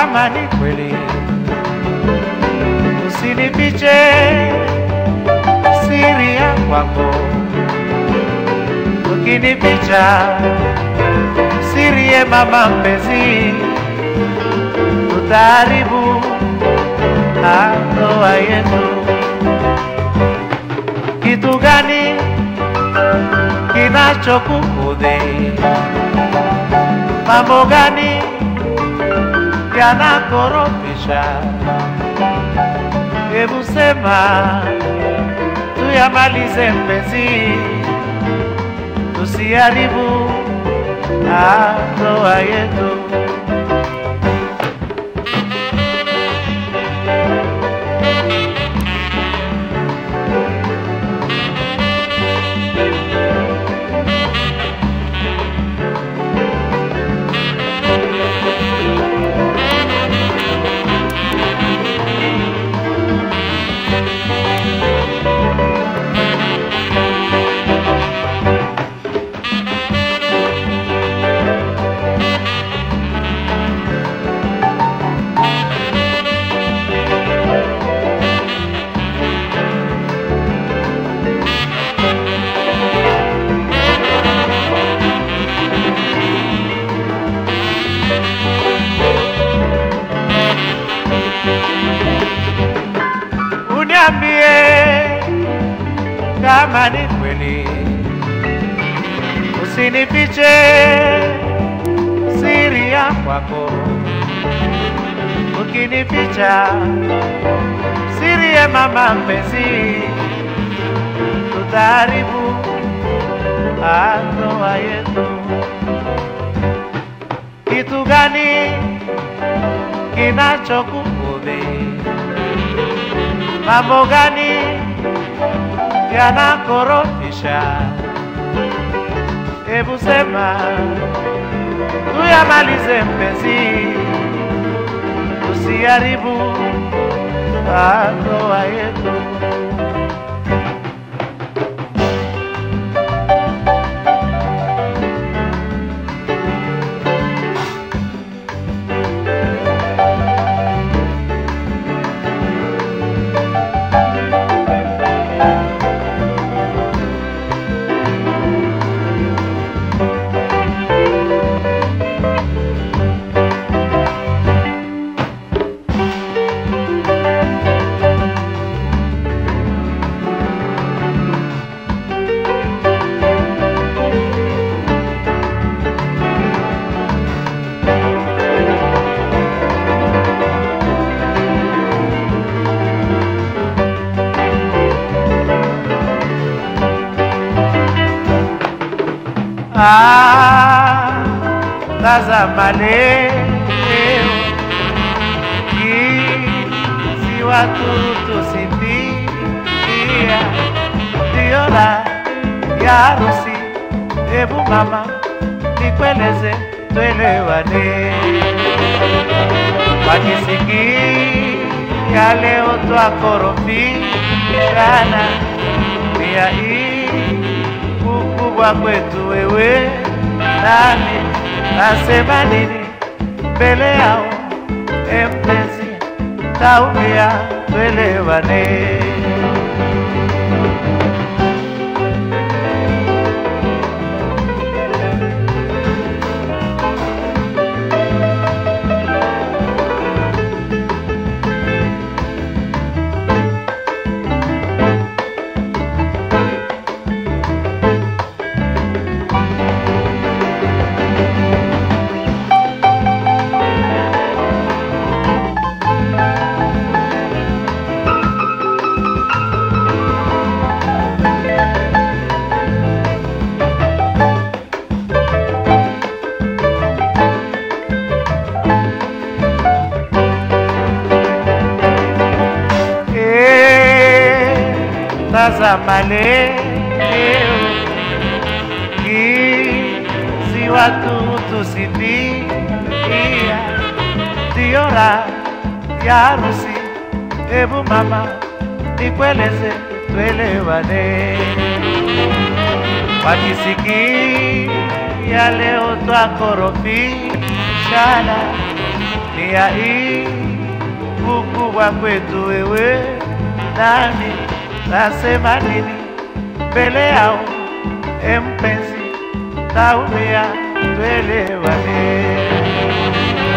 kama ni kweli, usinifiche siri ya kwako, ukinificha siri ye mama mpenzi, tutaharibu ndoa yetu. Kitu gani kinachokukudhi? Mambo gani yanakorofisha? Hebu sema tuyamalize mpenzi, tusiharibu ndoa yetu. Uniambie kama ni kweli, usinifiche siri ya kwako. Ukinificha siri ya mama mpenzi, tutaharibu ndoa yetu. Kitu gani kinachokukudhi? Mambo gani yanakorofisha? Hebu sema tuyamalize mpenzi, tusiharibu ndoa yetu. Ah, tazama leo jinsi watu tusifikia, ndiyo la ya harusi. Hebu mama nikueleze, twelewane, wakisikia leo twakorofishana, pia hii ukubwa kwetu wewe nami, nasema nini mbele yao? E mpenzi, taumia, twelewane. tazama leo jinsi watu tusifikia, ndiyo raha ya harusi. Hebu mama nikueleze, twelewane, wakisikia leo twakorofishana, dunia hii ukubwa kwetu wewe nami nasema nini mbele yao empenzi taumia twelewane